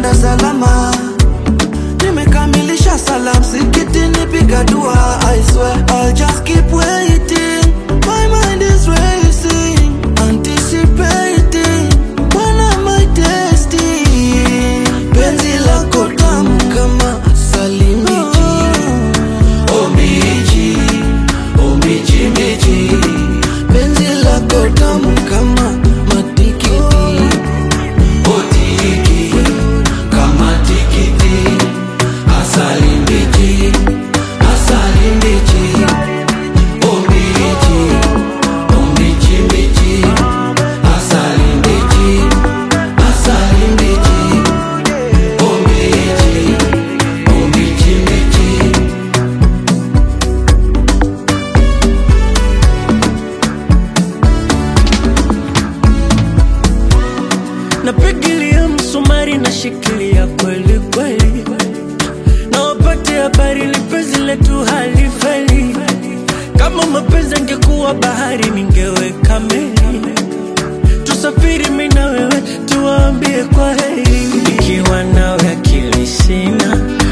nimekwenda salama nimekamilisha salam sikitini piga dua I swear I'll just keep waiting my mind is racing anticipating when am I tasting penzi lako tamu kama salimiji omiji omiji miji penzi lako tamu kama matikiti otiki kama tikiti asali mbichi asali mbichi ombichi ombichi mbichi asali mbichi asali mbichi ombichi ombichi mbichi napigilia msumari na shikilia kweli kweli na wapate habari lipenzi letu halifeli kama mapenzi angekuwa bahari ningeweka meli tusafiri mi na wewe tuwaambie kwa heri ikiwa nawe akili sina